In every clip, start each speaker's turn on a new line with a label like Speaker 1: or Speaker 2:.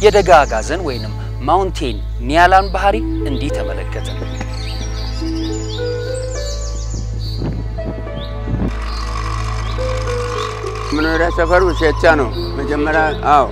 Speaker 1: የደጋ አጋዘን ወይንም ማውንቴን ኒያላን ባህሪ እንዲህ ተመለከትን።
Speaker 2: መኖሪያ ሰፈሩ ሴቻ ነው መጀመሪያ። አዎ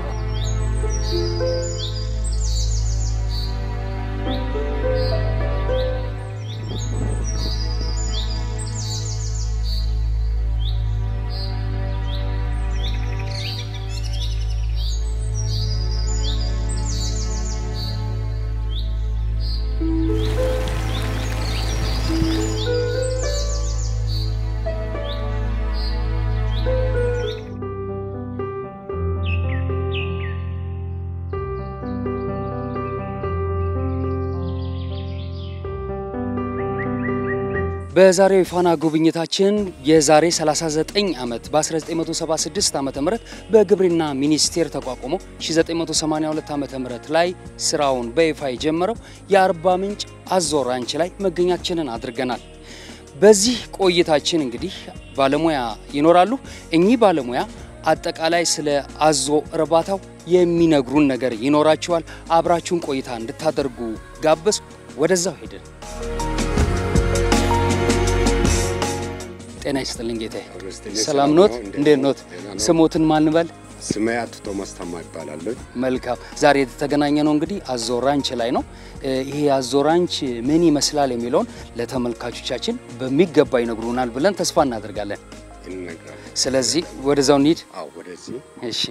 Speaker 1: በዛሬው የፋና ጉብኝታችን የዛሬ 39 ዓመት በ1976 ዓ ም በግብርና ሚኒስቴር ተቋቁሞ 1982 ዓ ም ላይ ስራውን በይፋ የጀመረው የአርባ ምንጭ አዞ ራንች ላይ መገኛችንን አድርገናል። በዚህ ቆይታችን እንግዲህ ባለሙያ ይኖራሉ። እኚህ ባለሙያ አጠቃላይ ስለ አዞ እርባታው የሚነግሩን ነገር ይኖራቸዋል። አብራችሁን ቆይታ እንድታደርጉ ጋበዝኩ። ወደዛው ሄድን። ጤና ይስጥልኝ ጌታዬ። ሰላም ኖት? እንዴት ኖት? ስሞትን ማን በል?
Speaker 3: ስሜ አቶ ቶማስ ታማ ይባላለሁ።
Speaker 1: መልካም። ዛሬ የተገናኘ ነው እንግዲህ አዞ ራንች ላይ ነው። ይሄ አዞ ራንች ምን ይመስላል የሚለውን ለተመልካቾቻችን በሚገባ ይነግሩናል ብለን ተስፋ እናደርጋለን።
Speaker 3: እንነግራለን።
Speaker 1: ስለዚህ ወደዛው እንሂድ።
Speaker 3: አዎ፣ ወደዚህ
Speaker 1: እሺ።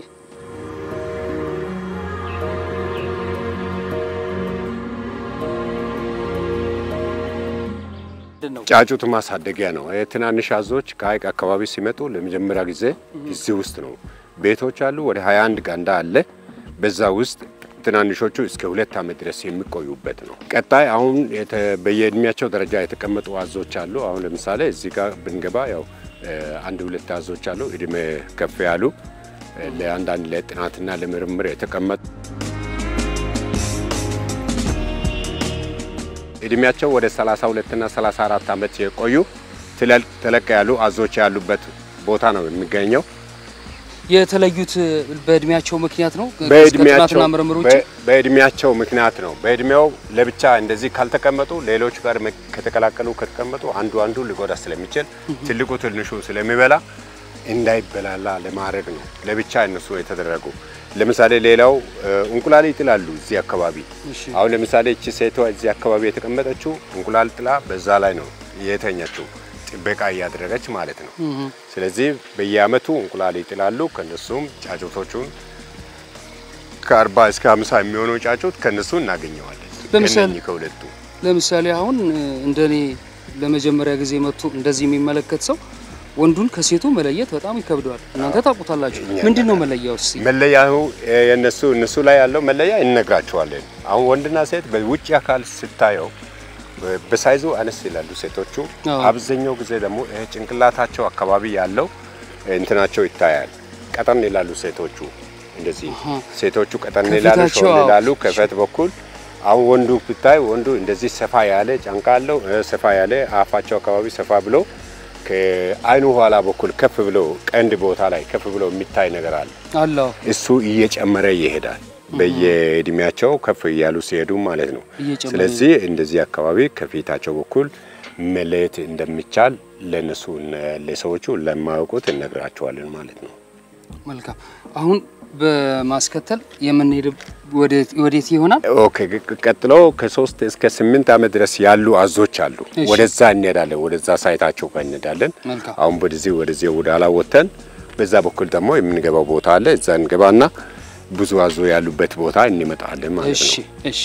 Speaker 1: ምንድን ነው?
Speaker 3: ጫጩት ማሳደጊያ ነው። ትናንሽ አዞዎች ከሀይቅ አካባቢ ሲመጡ ለመጀመሪያ ጊዜ እዚህ ውስጥ ነው። ቤቶች አሉ። ወደ 21 ጋንዳ አለ። በዛ ውስጥ ትናንሾቹ እስከ ሁለት ዓመት ድረስ የሚቆዩበት ነው። ቀጣይ አሁን የተ- በየእድሜያቸው ደረጃ የተቀመጡ አዞች አሉ። አሁን ለምሳሌ እዚህ ጋር ብንገባ ያው አንድ ሁለት አዞች አሉ እድሜ ከፍ ያሉ ለአንዳንድ ለጥናትና ለምርምር የተቀመጡ እድሜያቸው ወደ 32 እና 34 ዓመት የቆዩ ትለል- ተለቅ ያሉ አዞች ያሉበት ቦታ ነው የሚገኘው።
Speaker 1: የተለዩት በእድሜያቸው ምክንያት ነው?
Speaker 3: በእድሜያቸው
Speaker 1: ከጥናትና ምርምር ውጭ
Speaker 3: በ- በእድሜያቸው ምክንያት ነው። በእድሜው ለብቻ እንደዚህ ካልተቀመጡ ሌሎች ጋር መ- ከተቀላቀሉ ከተቀመጡ አንዱ አንዱ ሊጎዳ ስለሚችል ትልቁ ትንሹ ስለሚበላ እንዳይበላላ ለማድረግ ነው ለብቻ እነሱ የተደረጉ። ለምሳሌ ሌላው እ፣ እንቁላል ይጥላሉ እዚህ አካባቢ።
Speaker 1: እሺ።
Speaker 3: አሁን ለምሳሌ እቺ ሴቷ እዚህ አካባቢ የተቀመጠችው እንቁላል ጥላ በዛ ላይ ነው የተኛችው፣ ጥበቃ እያደረገች ማለት ነው። ስለዚህ በየአመቱ እንቁላል ይጥላሉ። ከነሱም ጫጩቶቹን ከአርባ እስከ ሀምሳ የሚሆነው ጫጩት ከነሱ እናገኘዋለን።
Speaker 1: ለምሳሌ-
Speaker 3: ከእነኚህ ከሁለቱ
Speaker 1: ለምሳሌ አሁን እንደኔ ለመጀመሪያ ጊዜ መጥቶ እንደዚህ የሚመለከት ሰው ወንዱን ከሴቱ መለየት በጣም ይከብደዋል። እናንተ ታውቁታላችሁ። ምንድን ነው መለያው? እስኪ
Speaker 3: መለያው የነሱ እነሱ ላይ ያለው መለያ እንነግራቸዋለን። አሁን ወንድና ሴት በውጭ አካል ስታየው በ- በሳይዙ አነስ ይላሉ ሴቶቹ።
Speaker 1: አዎ።
Speaker 3: አብዛኛው ጊዜ ደግሞ ይሄ ጭንቅላታቸው አካባቢ ያለው እንትናቸው ይታያል። ቀጠን ይላሉ ሴቶቹ እንደዚህ
Speaker 1: አሃ።
Speaker 3: ሴቶቹ ቀጠን ይላሉ፣
Speaker 1: ከፊታቸው
Speaker 3: ሾል
Speaker 1: አዎ።
Speaker 3: ይላሉ ከፈት በኩል። አሁን ወንዱ ብታይ ወንዱ እንደዚህ ሰፋ ያለ ጫንቃ አለው፣ እ፣ ሰፋ ያለ አፋቸው አካባቢ ሰፋ ብሎ ከአይኑ ኋላ በኩል ከፍ ብሎ ቀንድ ቦታ ላይ ከፍ ብሎ የሚታይ ነገር አለ።
Speaker 1: አላው
Speaker 3: እሱ እየጨመረ ይሄዳል በየእድሜያቸው ከፍ እያሉ ሲሄዱ ማለት ነው።
Speaker 1: እየጨመረ
Speaker 3: ስለዚህ እንደዚህ አካባቢ ከፊታቸው በኩል መለየት እንደሚቻል ለነሱ ለሰዎቹ ለማያውቁት እነግራቸዋለን ማለት ነው።
Speaker 1: መልካም። አሁን በማስከተል የምንሄድ ወዴት ወዴት ይሆናል?
Speaker 3: ኦኬ ቅ- ቀጥሎ ከሶስት እስከ ስምንት ዓመት ድረስ ያሉ አዞች አሉ።
Speaker 1: እሺ።
Speaker 3: ወደዛ እንሄዳለን። ወደዛ ሳይታቸው ጋር እንሄዳለን።
Speaker 1: መልካም።
Speaker 3: አሁን ወደዚህ ወደዚህ ወደ ኋላ ወጥተን በዛ በኩል ደግሞ የምንገባው ቦታ አለ። እዛ እንገባና ብዙ አዞ ያሉበት ቦታ እንመጣለን ማለት
Speaker 1: እሺ፣
Speaker 3: ነው።
Speaker 1: እሺ።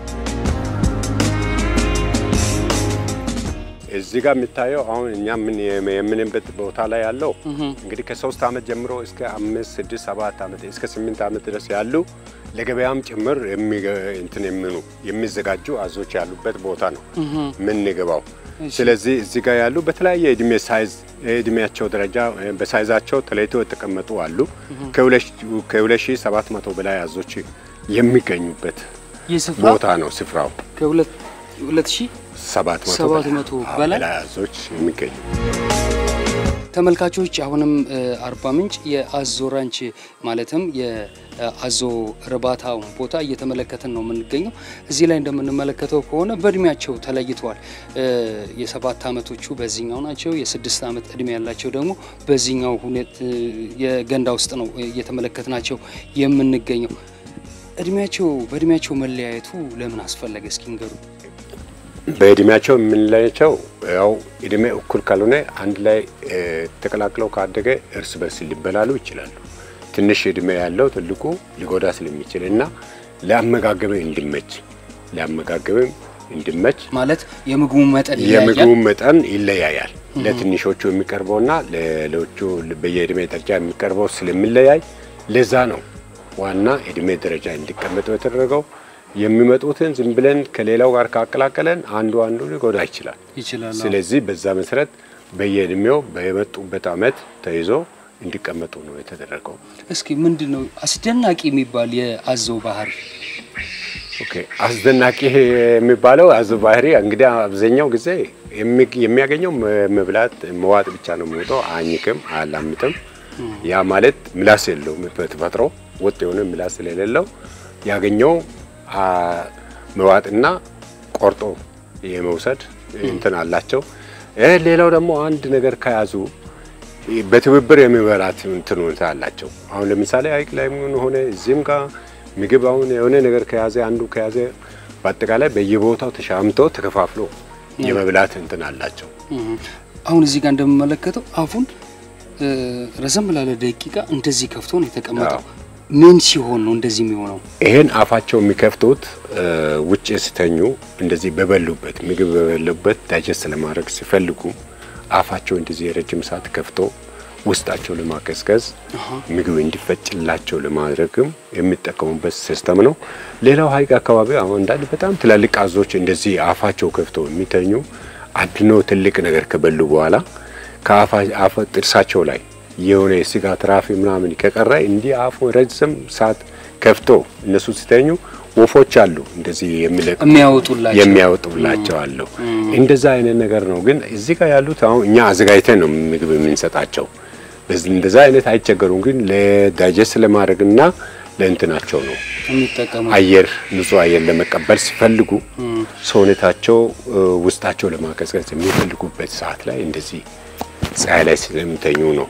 Speaker 3: እዚህ ጋር የሚታየው አሁን እኛ ምን የምንበት ቦታ ላይ ያለው እንግዲህ ከሶስት ዓመት ጀምሮ እስከ አምስት ስድስት ሰባት ዓመት እስከ ስምንት ዓመት ድረስ ያሉ ለገበያም ጭምር የሚገ- እንትን የሚኑ የሚዘጋጁ አዞች ያሉበት ቦታ ነው የምንገባው። ስለዚህ እዚህ ጋር ያሉ በተለያየ እድሜ ሳይዝ የእድሜያቸው ደረጃ እ፣ በሳይዛቸው ተለይቶ የተቀመጡ አሉ። ከሁለት ሺህ ሰባት መቶ በላይ አዞች የሚገኙበት
Speaker 1: ይህ ስፍራ
Speaker 3: ቦታ ነው ስፍራው።
Speaker 1: ከሁለት ሁለት ሺህ
Speaker 3: ሰባት መቶ
Speaker 1: ሰባት
Speaker 3: በላይ-
Speaker 1: መቶ
Speaker 3: አዎ፣
Speaker 1: በላይ
Speaker 3: በላይ አዞች የሚገኙ
Speaker 1: ተመልካቾች አሁንም አርባ ምንጭ የአዞ ራንች ማለትም የአዞ እርባታ ቦታ እየተመለከትን ነው የምንገኘው። እዚህ ላይ እንደምንመለከተው ከሆነ በእድሜያቸው ተለይተዋል። የሰባት ዓመቶቹ በዚህኛው ናቸው። የስድስት ዓመት እድሜ ያላቸው ደግሞ በዚህኛው ሁኔት የገንዳ ውስጥ ነው እየተመለከትናቸው የምንገኘው። እድሜያቸው በእድሜያቸው መለያየቱ ለምን አስፈለገ? እስኪ ንገሩ።
Speaker 3: በእድሜያቸው የምንለያቸው ያው እድሜ እኩል ካልሆነ አንድ ላይ ተቀላቅለው ካደገ እርስ በርስ ሊበላሉ ይችላሉ። ትንሽ እድሜ ያለው ትልቁ ሊጎዳ ስለሚችል እና ለአመጋገብም እንዲመች ለአመጋገብም እንዲመች
Speaker 1: ማለት የምግቡ መጠን
Speaker 3: የምግቡ መጠን ይለያያል። ለትንሾቹ የሚቀርበውና ለሌሎቹ በየእድሜ ደረጃ የሚቀርበው ስለሚለያይ ለዛ ነው ዋና እድሜ ደረጃ እንዲቀመጠው የተደረገው። የሚመጡትን ዝም ብለን ከሌላው ጋር ካቀላቀለን አንዱ አንዱ ሊጎዳ ይችላል
Speaker 1: ይችላል።
Speaker 3: ስለዚህ በዛ መሰረት በየእድሜው በመጡበት አመት ተይዞ እንዲቀመጡ ነው የተደረገው።
Speaker 1: እስኪ ምንድን ነው አስደናቂ የሚባል የአዞ ባህሪ?
Speaker 3: ኦኬ አስደናቂ የሚባለው አዞ ባህሪ እንግዲህ አብዛኛው ጊዜ የሚያገኘው መብላት መዋጥ ብቻ ነው የሚወጣው። አኝክም አያላምጥም። ያ ማለት ምላስ የለውም በተፈጥሮ ወጥ የሆነ ምላስ ስለሌለው ያገኘው መዋጥና ቆርጦ የመውሰድ እንትን አላቸው። ሌላው ደግሞ አንድ ነገር ከያዙ በትብብር የሚበላት እንትን ሁኔታ አላቸው። አሁን ለምሳሌ ሐይቅ ላይ ምን ሆነ እዚህም ጋር ምግብ አሁን የሆነ ነገር ከያዘ አንዱ ከያዘ በአጠቃላይ በየቦታው ተሻምቶ ተከፋፍሎ የመብላት እንትን አላቸው።
Speaker 1: አሁን እዚህ ጋር እንደምመለከተው አፉን ረዘም ላለ ደቂቃ እንደዚህ ከፍቶ ነው የተቀመጠው። ምን ሲሆን ነው እንደዚህ የሚሆነው?
Speaker 3: ይሄን አፋቸው የሚከፍቱት ውጭ ሲተኙ እንደዚህ በበሉበት ምግብ በበሉበት ዳይጀስት ለማድረግ ሲፈልጉ አፋቸው እንደዚህ የረጅም ሰዓት ከፍቶ ውስጣቸው ለማቀዝቀዝ ምግብ እንዲፈጭላቸው ለማድረግም የሚጠቀሙበት ሲስተም ነው። ሌላው ሐይቅ አካባቢ አሁን አንዳንድ በጣም ትላልቅ አዞች እንደዚህ አፋቸው ከፍቶ የሚተኙ አድኖ ትልቅ ነገር ከበሉ በኋላ ከአፋ ጥርሳቸው ላይ የሆነ የስጋ ትራፊ ምናምን ከቀረ እንዲህ አፉ ረጅም ሰዓት ከፍቶ እነሱ ሲተኙ ወፎች አሉ እንደዚህ የሚለቁ
Speaker 1: የሚያወጡላቸው
Speaker 3: የሚያወጡላቸው አሉ። እንደዛ አይነት ነገር ነው። ግን እዚህ ጋር ያሉት አሁን እኛ አዘጋጅተን ነው ምግብ የምንሰጣቸው። እንደዛ አይነት አይቸገሩም። ግን ለዳይጀስት ለማድረግና ለእንትናቸው ነው
Speaker 1: የሚጠቀሙ
Speaker 3: አየር ንጹህ አየር ለመቀበል ሲፈልጉ ሰውነታቸው ውስጣቸው ለማቀዝቀዝ የሚፈልጉበት ሰዓት ላይ እንደዚህ ፀሐይ ላይ ስለሚተኙ ነው።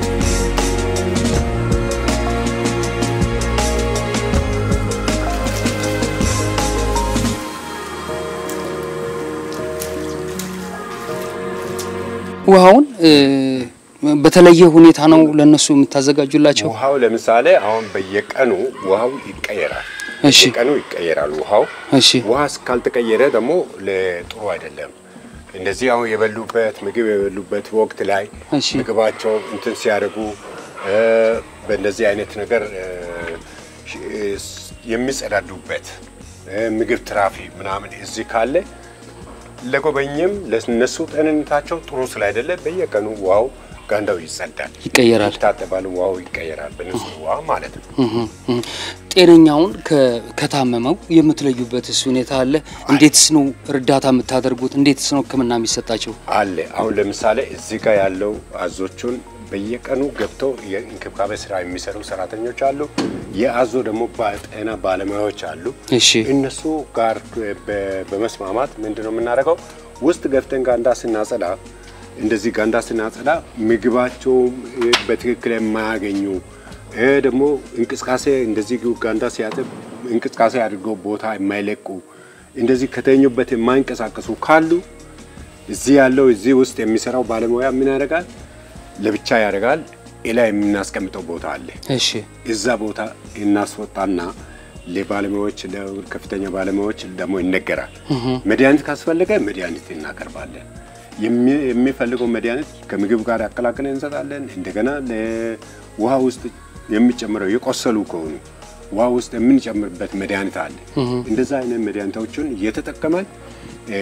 Speaker 1: ውሃውን በተለየ ሁኔታ ነው ለነሱ የምታዘጋጁላቸው?
Speaker 3: ውሃው ለምሳሌ አሁን በየቀኑ ውሃው ይቀየራል።
Speaker 1: እሺ
Speaker 3: በየቀኑ ይቀየራል ውሃው።
Speaker 1: እሺ
Speaker 3: ውሃ እስካልተቀየረ ደግሞ ለጥሩ አይደለም። እንደዚህ አሁን የበሉበት ምግብ የበሉበት ወቅት ላይ
Speaker 1: እሺ
Speaker 3: ምግባቸው እንትን ሲያደርጉ በእንደዚህ አይነት ነገር የሚጸዳዱበት ምግብ ትራፊ ምናምን እዚህ ካለ ለጎበኝም ለነሱ ጤንነታቸው ጥሩ ስላይደለ በየቀኑ ውሃው ጋንዳው ይጸዳል፣
Speaker 1: ይቀየራል።
Speaker 3: ይታጠባል፣ ውሃው ይቀየራል በንጹህ ውሃ ማለት ነው።
Speaker 1: ጤነኛውን ከ- ከታመመው የምትለዩበትስ ሁኔታ አለ? እንዴትስ ነው እርዳታ የምታደርጉት? እንዴትስ ነው ሕክምና የሚሰጣቸው?
Speaker 3: አለ አሁን ለምሳሌ እዚህ ጋር ያለው አዞቹን በየቀኑ ገብተው የእንክብካቤ ስራ የሚሰሩ ሰራተኞች አሉ። የአዞ ደግሞ ጤና ባለሙያዎች አሉ።
Speaker 1: እሺ
Speaker 3: እነሱ ጋር በ- በመስማማት ምንድነው የምናደርገው? ውስጥ ገብተን ጋንዳ ስናጸዳ እንደዚህ ጋንዳ ስናጸዳ ምግባቸውም በትክክል የማያገኙ እ ደግሞ እንቅስቃሴ እንደዚህ ጋንዳ ሲያጥብ እንቅስቃሴ አድርገው ቦታ የማይለቁ እንደዚህ ከተኙበት የማይንቀሳቀሱ ካሉ እዚህ ያለው እዚህ ውስጥ የሚሰራው ባለሙያ ምን ያደርጋል? ለብቻ ያደርጋል። ሌላ የምናስቀምጠው ቦታ አለ።
Speaker 1: እሺ
Speaker 3: እዛ ቦታ እናስወጣና ለባለሙያዎች ለከፍተኛ ባለሙያዎች ደግሞ ይነገራል። መድኃኒት ካስፈለገ መድኃኒት እናቀርባለን። የሚ- የሚፈልገው መድኃኒት ከምግብ ጋር አቀላቅለን እንሰጣለን። እንደገና ለውሃ ውስጥ የሚጨምረው የቆሰሉ ከሆኑ ውሃ ውስጥ የምንጨምርበት መድኃኒት አለ። እንደዛ አይነት መድኃኒቶችን እየተጠቀመን እ፣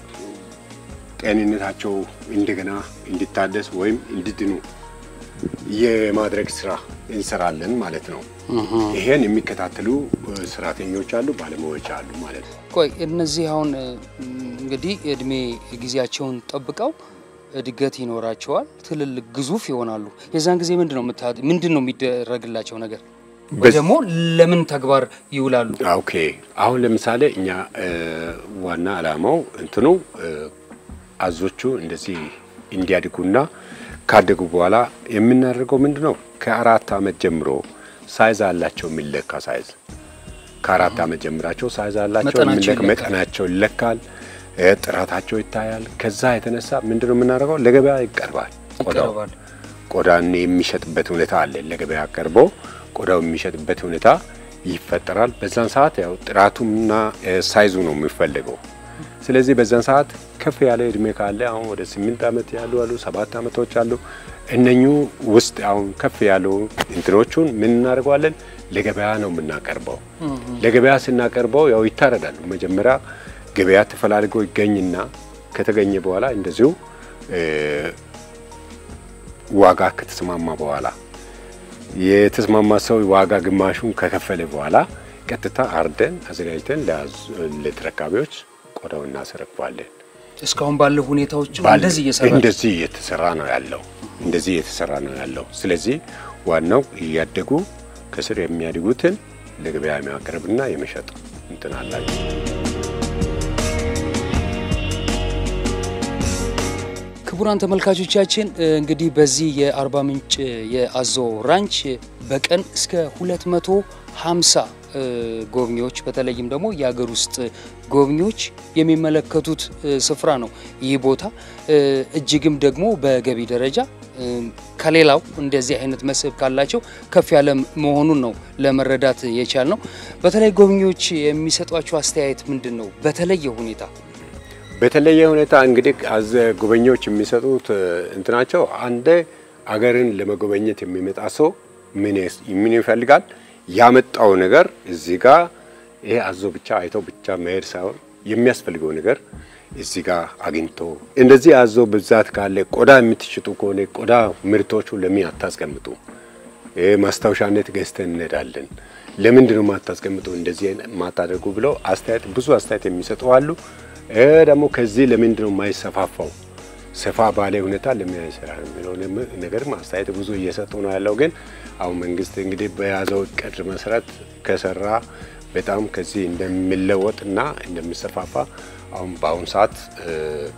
Speaker 3: ጤንነታቸው እንደገና እንዲታደስ ወይም እንዲድኑ የማድረግ ስራ እንሰራለን ማለት ነው። ይሄን የሚከታተሉ እ፣ ሰራተኞች አሉ፣ ባለሙያዎች አሉ ማለት ነው።
Speaker 1: ቆይ እነዚህ አሁን እ, እንግዲህ እድሜ ጊዜያቸውን ጠብቀው እ, እድገት ይኖራቸዋል፣ ትልልቅ ግዙፍ ይሆናሉ። የዛን ጊዜ ምንድን ነው የምታ- ምንድን ነው የሚደረግላቸው ነገር ወይ
Speaker 3: በዝ-
Speaker 1: ደግሞ ለምን ተግባር ይውላሉ?
Speaker 3: ኦኬ አሁን ለምሳሌ እኛ እ፣ ዋና አላማው እንትኑ እ፣ አዞቹ እንደዚህ እንዲያድጉና ካደጉ በኋላ የምናደርገው ምንድን ነው? ከአራት ዓመት ጀምሮ ሳይዝ አላቸው የሚለካ ሳይዝ ከአራት ዓመት ጀምራቸው ሳይዝ አላቸው
Speaker 1: መጠናቸው
Speaker 3: የሚለካ
Speaker 1: ይለካል።
Speaker 3: መጠናቸው ይለካል፣ እ፣ ጥራታቸው ይታያል። ከዛ የተነሳ ምንድን ነው የምናደርገው? ለገበያ ይቀርባል ቆዳው
Speaker 1: ይቀርባል።
Speaker 3: ቆዳን የሚሸጥበት ሁኔታ አለ። ለገበያ ቀርቦ ቆዳው የሚሸጥበት ሁኔታ ይፈጠራል። በዛን ሰዓት ያው ጥራቱና እ፣ ሳይዙ ነው የሚፈለገው። ስለዚህ በዛን ሰዓት ከፍ ያለ እድሜ ካለ አሁን ወደ ስምንት ዓመት ያሉ አሉ፣ ሰባት ዓመቶች አሉ። እነኙ ውስጥ አሁን ከፍ ያሉ እንትኖቹን ምን እናደርገዋለን? ለገበያ ነው የምናቀርበው። ለገበያ ስናቀርበው ያው ይታረዳሉ። መጀመሪያ ገበያ ተፈላልጎ ይገኝና ከተገኘ በኋላ እንደዚሁ እ፣ ዋጋ ከተስማማ በኋላ የተስማማ ሰው ዋጋ ግማሹን ከከፈለ በኋላ ቀጥታ አርደን አዘጋጅተን ለአዝ- ለተረካቢዎች ቆዳው እናስረክባለን።
Speaker 1: እስካሁን ባለው ሁኔታዎች
Speaker 3: ባል-
Speaker 1: እንደዚህ እየሰራ
Speaker 3: እንደዚህ እየተሰራ ነው ያለው። እንደዚህ እየተሰራ ነው ያለው። ስለዚህ ዋናው እያደጉ ከስር የሚያድጉትን ለገበያ የማቅረብና የመሸጥ እንትን አላቸው።
Speaker 1: ክቡራን ተመልካቾቻችን እንግዲህ በዚህ የአርባ ምንጭ የአዞ ራንች በቀን እስከ 250 እ፣ ጎብኚዎች በተለይም ደግሞ የሀገር ውስጥ ጎብኚዎች የሚመለከቱት እ፣ ስፍራ ነው። ይህ ቦታ እ፣ እጅግም ደግሞ በገቢ ደረጃ እ፣ ከሌላው እንደዚህ አይነት መስህብ ካላቸው ከፍ ያለ መሆኑን ነው ለመረዳት የቻል ነው። በተለይ ጎብኚዎች የሚሰጧቸው አስተያየት ምንድን ነው? በተለየ ሁኔታ
Speaker 3: በተለየ ሁኔታ እንግዲህ አዘ ጎበኞች የሚሰጡት እ፣ እንትናቸው አንደ አገርን ለመጎበኘት የሚመጣ ሰው ምን ይስ- ምን ይፈልጋል? ያመጣው ነገር እዚህ ጋር ይሄ አዞ ብቻ አይቶ ብቻ መሄድ ሳይሆን የሚያስፈልገው ነገር እዚህ ጋር አግኝቶ እንደዚህ አዞ ብዛት ካለ ቆዳ የምትሽጡ ከሆነ ቆዳ ምርቶቹ ለምን አታስቀምጡ? ይሄ ማስታወሻነት ገዝተን እንሄዳለን። ለምንድን ነው ማታስቀምጡ እንደዚህ ማታደርጉ ብለው አስተያየት ብዙ አስተያየት የሚሰጡ አሉ። ይሄ ደግሞ ከዚህ ለምንድን ነው የማይሰፋፋው ሰፋ ባለ ሁኔታ ለምን አይሰራ የሚለው ነገር አስተያየት ብዙ እየሰጡ ነው ያለው። ግን አሁን መንግስት እንግዲህ በያዘው እቅድ መሰረት ከሰራ በጣም ከዚህ እንደሚለወጥና እንደሚሰፋፋ አሁን በአሁኑ ሰዓት እ፣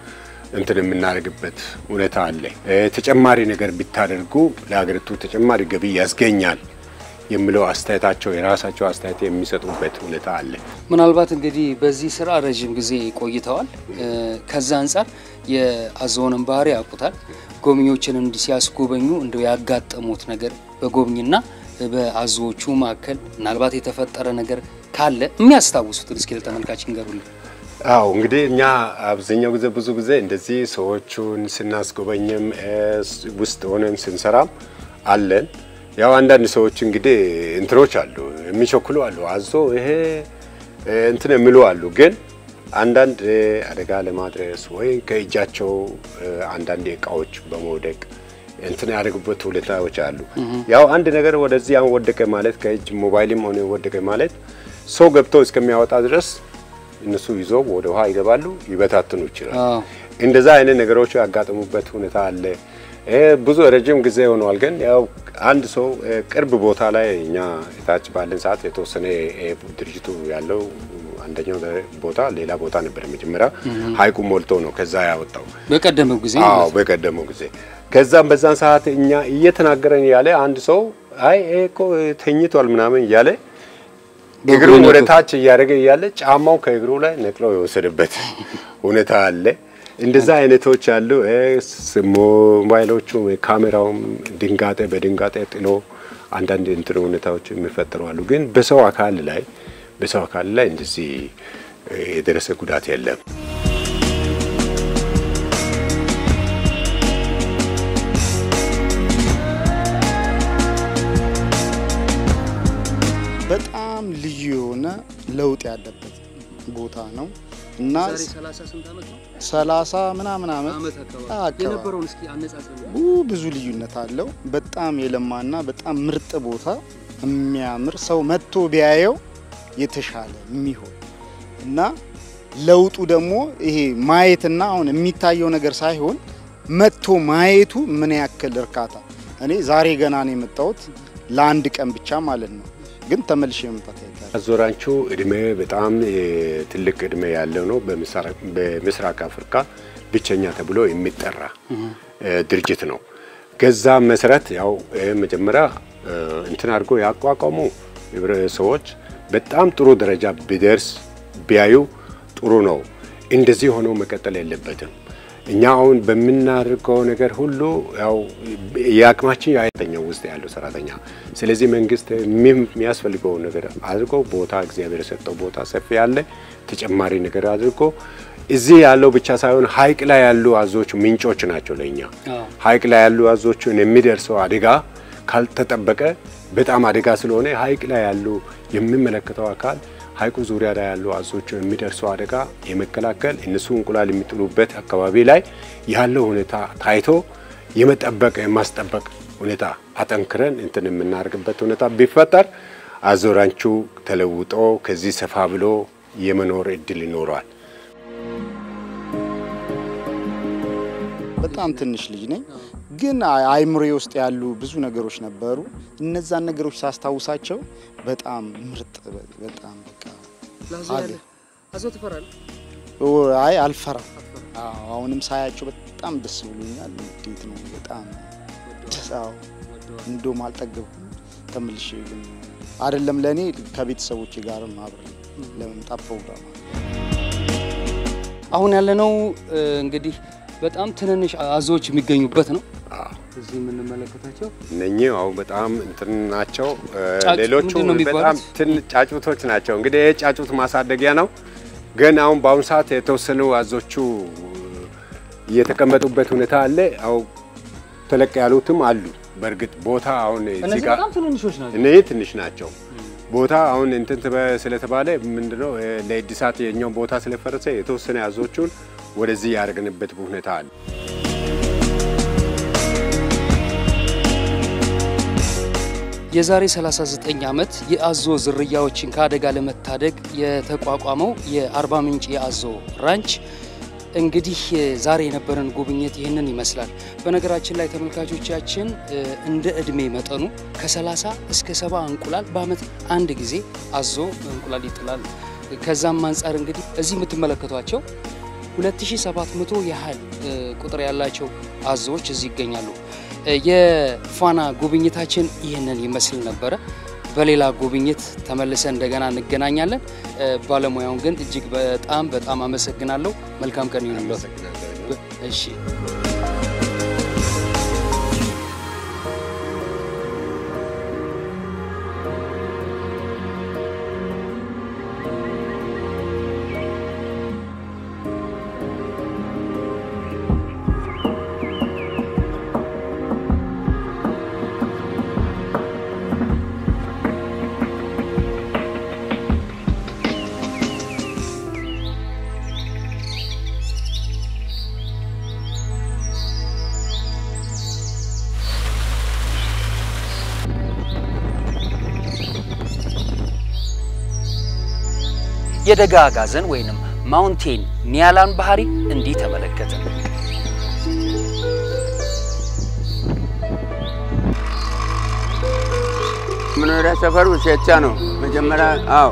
Speaker 3: እንትን የምናደርግበት ሁኔታ አለ። እ፣ ተጨማሪ ነገር ቢታደርጉ ለሀገሪቱ ተጨማሪ ገቢ ያስገኛል የሚለው አስተያየታቸው የራሳቸው አስተያየት የሚሰጡበት ሁኔታ አለ።
Speaker 1: ምናልባት እንግዲህ በዚህ ስራ ረዥም ጊዜ ቆይተዋል። እ፣ ከዛ አንጻር የአዞውንም ባህሪ ያውቁታል። ጎብኚዎችን እንዲህ ሲያስጎበኙ እንደው ያጋጠሙት ነገር በጎብኝና በአዞዎቹ መካከል ምናልባት የተፈጠረ ነገር ካለ የሚያስታውሱትን እስኪ ለተመልካች እንገሩልን።
Speaker 3: አዎ እንግዲህ እኛ አብዛኛው ጊዜ ብዙ ጊዜ እንደዚህ ሰዎቹን ስናስጎበኝም እ፣ ውስጥ ሆነን ስንሰራም አለን። ያው አንዳንድ ሰዎች እንግዲህ እንትኖች አሉ የሚቸኩሉ አሉ፣ አዞ ይሄ እ፣ እንትን የሚሉ አሉ። ግን አንዳንድ እ፣ አደጋ ለማድረስ ወይ ከእጃቸው እ፣ አንዳንድ እቃዎች በመውደቅ እንትን ያደርጉበት ሁኔታዎች አሉ። ያው አንድ ነገር ወደዚህ አሁን ወደቀ ማለት ከእጅ ሞባይልም ሆነ ወደቀ ማለት ሰው ገብቶ እስከሚያወጣ ድረስ እነሱ ይዞ ወደ ውሃ ይገባሉ፣ ይበታትኑ ይችላል።
Speaker 1: አዎ።
Speaker 3: እንደዛ አይነት ነገሮች ያጋጠሙበት ሁኔታ አለ። ይሄ ብዙ ረጅም ጊዜ ሆኗል። ግን ያው አንድ ሰው እ፣ ቅርብ ቦታ ላይ እኛ የታች ባለን ሰዓት የተወሰነ እ፣ ድርጅቱ ያለው አንደኛው ቦታ ሌላ ቦታ ነበር። መጀመሪያ ሀይቁ ሞልቶ ነው ከዛ ያወጣው።
Speaker 1: በቀደመው ጊዜ
Speaker 3: አዎ
Speaker 1: ማለት ነው።
Speaker 3: በቀደመው ጊዜ ከዛም በዛን ሰዓት እኛ እየተናገረን ያለ አንድ ሰው አይ ይሄ እኮ ተኝቷል ምናምን እያለ እግሩን ወደ ታች እያደረገ እያለ ጫማው ከእግሩ ላይ ነቅለው የወሰደበት ሁኔታ አለ። እንደዛ አይነቶች አሉ። እ፣ ስ- ሞባይሎቹ ካሜራውም ድንጋጤ በድንጋጤ ጥሎ አንዳንድ እንትን ሁኔታዎች የሚፈጠሩ አሉ። ግን በሰው አካል ላይ በሰው አካል ላይ እንደዚህ እ፣ የደረሰ ጉዳት የለም።
Speaker 4: በጣም ልዩ የሆነ ለውጥ ያለበት ቦታ ነው እና
Speaker 1: ዛሬ 30 ስንት ዓመት ነው?
Speaker 4: ሰላሳ ምናምን ዓመት
Speaker 1: ዓመት አካባቢ
Speaker 4: አካባቢ
Speaker 1: የነበረውን እስኪ አነጻጽሩ።
Speaker 4: ው- ብዙ ልዩነት አለው። በጣም የለማና በጣም ምርጥ ቦታ የሚያምር ሰው መጥቶ ቢያየው የተሻለ የሚሆን እና ለውጡ ደግሞ ይሄ ማየትና አሁን የሚታየው ነገር ሳይሆን መጥቶ ማየቱ ምን ያክል እርካታ። እኔ ዛሬ ገና ነው የመጣሁት ለአንድ ቀን ብቻ ማለት ነው፣ ግን ተመልሼ መምጣት አይቀርም።
Speaker 3: አዞራንቹ እድሜ በጣም ትልቅ እድሜ ያለው ነው። በምስራቅ አፍሪካ ብቸኛ ተብሎ የሚጠራ ድርጅት ነው። ገዛ መሰረት ያው መጀመሪያ እንትን አድርጎ ያቋቋሙ ሰዎች በጣም ጥሩ ደረጃ ቢደርስ ቢያዩ ጥሩ ነው። እንደዚህ ሆኖ መቀጠል የለበትም። እኛ አሁን በምናደርገው ነገር ሁሉ ያው የአቅማችን ያተኛው ውስጥ ያለው ሰራተኛ። ስለዚህ መንግስት የሚያስፈልገው ነገር አድርጎ ቦታ እግዚአብሔር የሰጠው ቦታ ሰፊ ያለ ተጨማሪ ነገር አድርጎ እዚህ ያለው ብቻ ሳይሆን ሀይቅ ላይ ያሉ አዞች ምንጮች ናቸው ለእኛ። ሀይቅ ላይ ያሉ አዞችን የሚደርሰው አደጋ ካልተጠበቀ በጣም አደጋ ስለሆነ ሀይቅ ላይ ያሉ የሚመለከተው አካል ሀይቁ ዙሪያ ላይ ያሉ አዞችን የሚደርሰው አደጋ የመከላከል እነሱ እንቁላል የሚጥሉበት አካባቢ ላይ ያለው ሁኔታ ታይቶ የመጠበቅ የማስጠበቅ ሁኔታ አጠንክረን እንትን የምናደርግበት ሁኔታ ቢፈጠር አዞራንቹ ተለውጦ ከዚህ ሰፋ ብሎ የመኖር እድል ይኖረዋል።
Speaker 4: በጣም ትንሽ ልጅ ነኝ፣ ግን አይምሬ ውስጥ ያሉ ብዙ ነገሮች ነበሩ። እነዛን ነገሮች ሳስታውሳቸው በጣም ምርጥ በጣም በቃ
Speaker 1: አዞ ትፈራለህ?
Speaker 4: አይ አልፈራም። አዎ አሁንም ሳያቸው በጣም ደስ ብሎኛል። እንዴት ነው በጣም ደስ አዎ፣ እንደውም አልጠገብኩም። ተመልሼ ግን አይደለም ለእኔ ከቤተሰቦቼ ጋርም አብሬ ለመምጣት ፕሮግራም
Speaker 1: አሁን ያለነው እንግዲህ በጣም ትንንሽ አዞዎች የሚገኙበት ነው። እዚህ የምንመለከታቸው
Speaker 3: እነኚህ አሁን በጣም እንትን ናቸው።
Speaker 1: ጫጩት
Speaker 3: ሌሎቹ
Speaker 1: ምንድን ነው የሚባሉት?
Speaker 3: በጣም ትን ጫጩቶች ናቸው። እንግዲህ ይህ ጫጩት ማሳደጊያ ነው። ግን አሁን በአሁኑ ሰዓት የተወሰኑ አዞቹ የተቀመጡበት ሁኔታ አለ። አው ተለቅ ያሉትም አሉ። በእርግጥ ቦታ አሁን እዚህ
Speaker 1: እነዚህ
Speaker 3: ጋር
Speaker 1: በጣም ትንንሾች ናቸው።
Speaker 3: እነዚህ ትንሽ ናቸው። ቦታ አሁን እንትን ትበ- ስለተባለ ምንድነው እ፣ ለእድሳት የኛው ቦታ ስለፈረሰ የተወሰነ አዞቹን ወደዚህ ያደረግንበት ሁኔታ አለ።
Speaker 1: የዛሬ 39 ዓመት የአዞ ዝርያዎችን ከአደጋ ለመታደግ የተቋቋመው የአርባ ምንጭ የአዞ ራንች እንግዲህ ዛሬ የነበረን ጉብኝት ይህንን ይመስላል። በነገራችን ላይ ተመልካቾቻችን እ፣ እንደ እድሜ መጠኑ ከ30 እስከ 70 እንቁላል በአመት አንድ ጊዜ አዞ እንቁላል ይጥላል። ከዛም አንጻር እንግዲህ እዚህ የምትመለከቷቸው 2700 ያህል እ፣ ቁጥር ያላቸው አዞዎች እዚህ ይገኛሉ። እ፣ የፋና ጉብኝታችን ይህንን ይመስል ነበረ። በሌላ ጉብኝት ተመልሰን እንደገና እንገናኛለን። እ፣ ባለሙያውን ግን እጅግ በጣም በጣም አመሰግናለሁ። መልካም ቀን ይሁንልዎት። እሺ የደጋ አጋዘን ወይንም ማውንቴን ኒያላን ባህሪ እንዲህ ተመለከትን።
Speaker 2: መኖሪያ ሰፈሩ ሼቻ ነው። መጀመሪያ አዎ